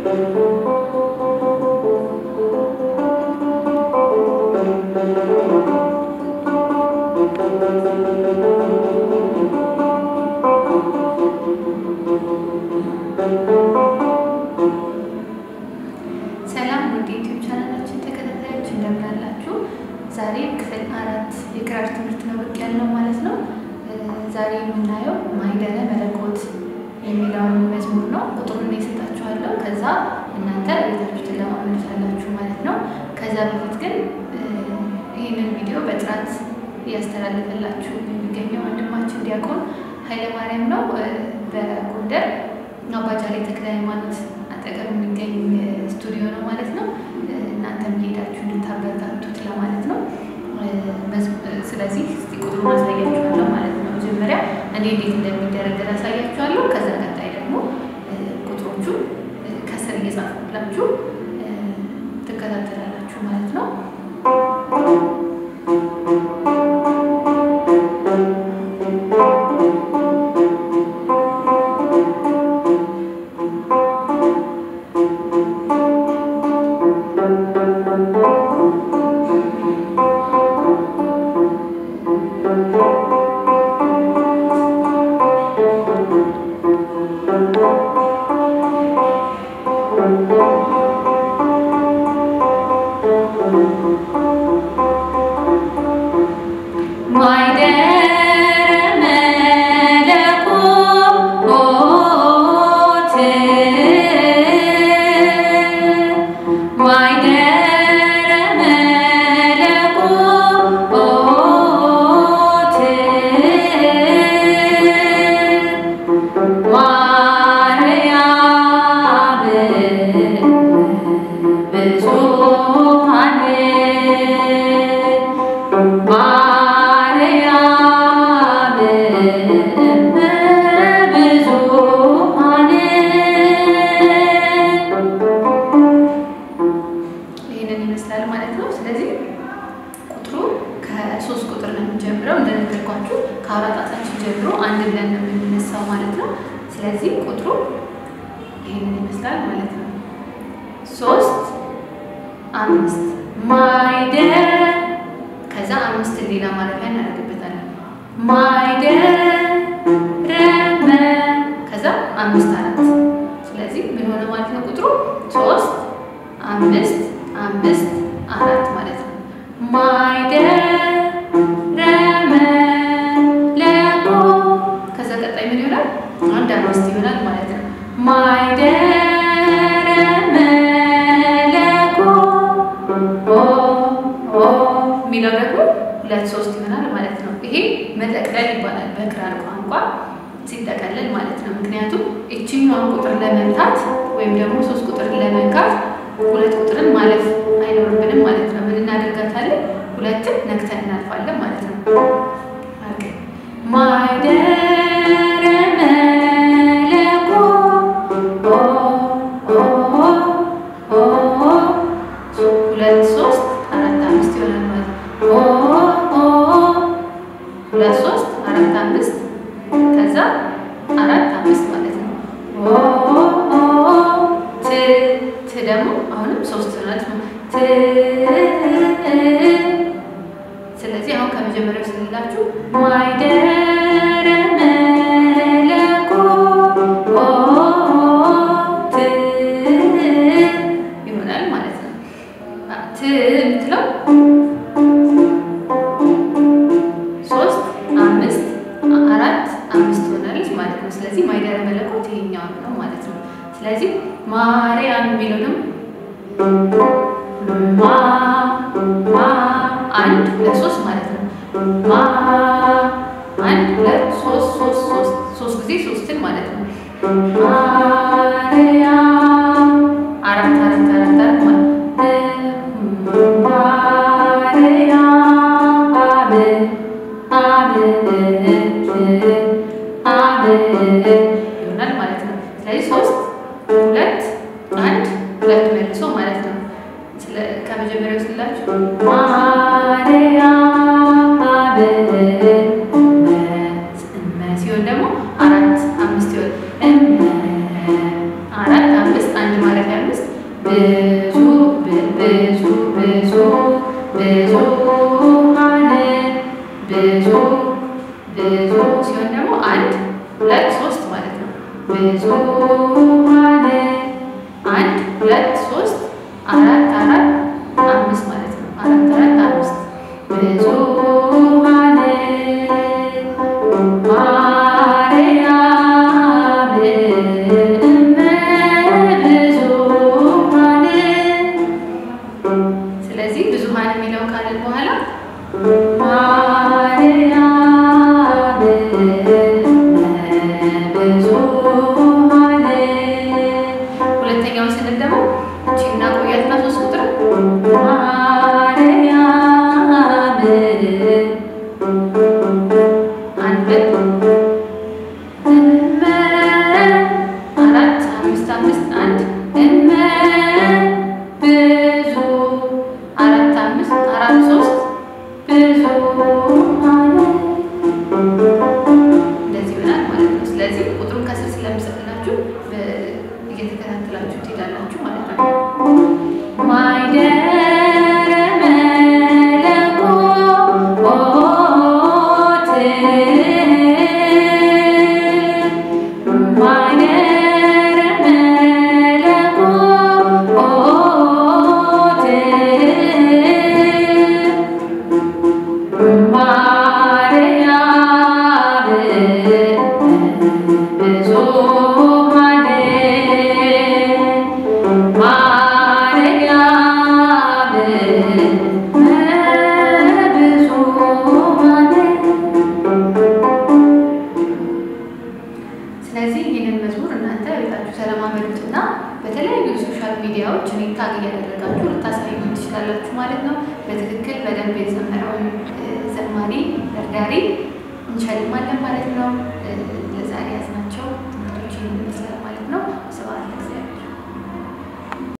ሰላም ውድ ዩቲዩብ ቻናላችን ተከታታዮች እንደምን አላችሁ? ዛሬ ክፍል አራት የክራር ትምህርት ነው ብቅ ያልነው ማለት ነው። ዛሬ የምናየው ማኅደረ መለኮት የሚለውን መዝሙር ነው። ቁጥሩን የሰጣችኋለሁ። ከዛ እናንተ ቤታችሁ ትለማመዱታላችሁ ማለት ነው። ከዛ በፊት ግን ይህንን ቪዲዮ በጥራት እያስተላለፈላችሁ የሚገኘው ወንድማችን ዲያቆን ኃይለማርያም ነው። በጎንደር አባጃሌ ተክለ ሃይማኖት አጠገብ የሚገኝ ስቱዲዮ ነው ማለት ነው። እናንተም ሄዳችሁ እንድታበረታቱት ለማለት ነው። ስለዚህ እስቲ ቁጥሩን አሳያችኋለሁ ማለት ነው። መጀመሪያ እኔ እንዴት እንደሚደረደር አሳያችኋለሁ። ከዛ ቀጣይ ደግሞ ቁጥሮቹ ከስር እየጻፉላችሁ ትከታተላላችሁ ማለት ነው። ይህንን ይመስላል ማለት ነው። ስለዚህ ቁጥሩ ከሶስት ቁጥር ነው የምንጀምረው። እንደነገርኳችሁ ከአራት ጣታችን ጀምሮ አንድ ብለን ነው የምንነሳው ማለት ነው። ስለዚህ ቁጥሩ ይህንን ይመስላል ማለት ነው። ሶስት አምስት ማኅደረ ከዛ አምስት ሌላ ማረፊያ እናደርግበታለን። ማኅደረ ከዛ አምስት አራት። ስለዚህ ምን ሆነ ማለት ነው ቁጥሩ ሶስት አምስት አምስት አራት ማለት ነው። ማኅደረ መለኮት ከዛ ቀጣይ ምን ይሆናል? አንድ አምስት ይሆናል ማለት ነው። ማኅደረ መለኮት የሚለው ደግሞ ሁለት ሶስት ይሆናል ማለት ነው። ይሄ መጠቅለል ይባላል በክራር ቋንቋ ሲጠቀለል ማለት ነው። ምክንያቱም እችኛዋን ቁጥር ለመምታት ወይም ደግሞ ሶስት ቁጥርን ለመንካት ሁለት ቁጥርን ማለፍ አይኖርብንም ማለት ነው። ምን እናደርጋታለን? ሁለትን ነክተን እናልፋለን ማለት ነው። ማኅደረ መለኮት ሁለት ሶስት አራት አምስት ይሆናል ማለት ነው። ሁለት ሶስት አራት አምስት ከዛ አራት አምስት ማለት ነው። ት ት ደግሞ አሁንም ሶስት ይሆናል ነው። ት ስለዚህ አሁን ከመጀመሪያው ስንላችሁ ማኅደረ መለኮት ይሆናል ማለት ነው። ት የምትለው ሶስት አምስት አራት አምስት ትሆናለች ማለት ነው። ስለዚህ ማኅደረ መለኮት ይሄኛው ነው ማለት ነው። ስለዚህ ማርያም የሚለው ደግሞ ማ ማ አንድ ሁለት ሶስት ማለት ነው። ማ አንድ ሁለት ሶስት ሶስት ሶስት ሶስት ጊዜ ሶስትን ማለት ነው። ማርያም አራት አራት አራት አራት ማለት ማርያም ይሆናል ማለት ነው። ስለዚህ ሶስት ሁለት አንድ ሁለት መልሶ ማለት ነው። ከመጀመሪያው ስላችሁ ማርያም ሲሆን ደግሞ አራት አምስት ይሆን አራት አምስት አንድ ማረፊያ ሁለት ሶስት አራት አራት አምስት ማለት ነው። አራት አራት አምስት ብዙኃን ማርያም እመ ብዙኃን ስለዚህ ብዙኃን የሚለው ካልን በኋላ ማርያም ብዙኃን ሁለተኛውን ስንል ደግሞ እቺ እናቆያትና ሶስት ቁጥር ማርያም አንድ እመ አራት አምስት አምስት አንድ እመ ብዙ አራት አምስት አራት ሶስት ብዙ እንደዚህ ይሆናል ማለት ነው። ስለዚህ ቁጥሩን ከስር ስለምሰጥላችሁ እየተከታተላችሁ ትሄዳላችሁ ማለት ነው። ማይደረ መለኮት ማይደረ መለኮት ማርያም ብዙኃን ማርያም ብዙኃን ስለዚህ ይህንን መዝሙር እናንተ ቤታችሁ ተለማመዱትና በተለያዩ ሶሻል ሚዲያዎች እኔ ታግ እያደረጋችሁ ልታሳዩ ትችላላችሁ ማለት ነው። በትክክል በደንብ የዘመረውን ዘማሪ ደርዳሪ እንሸልማለን ማለት ነው። ለዛሬ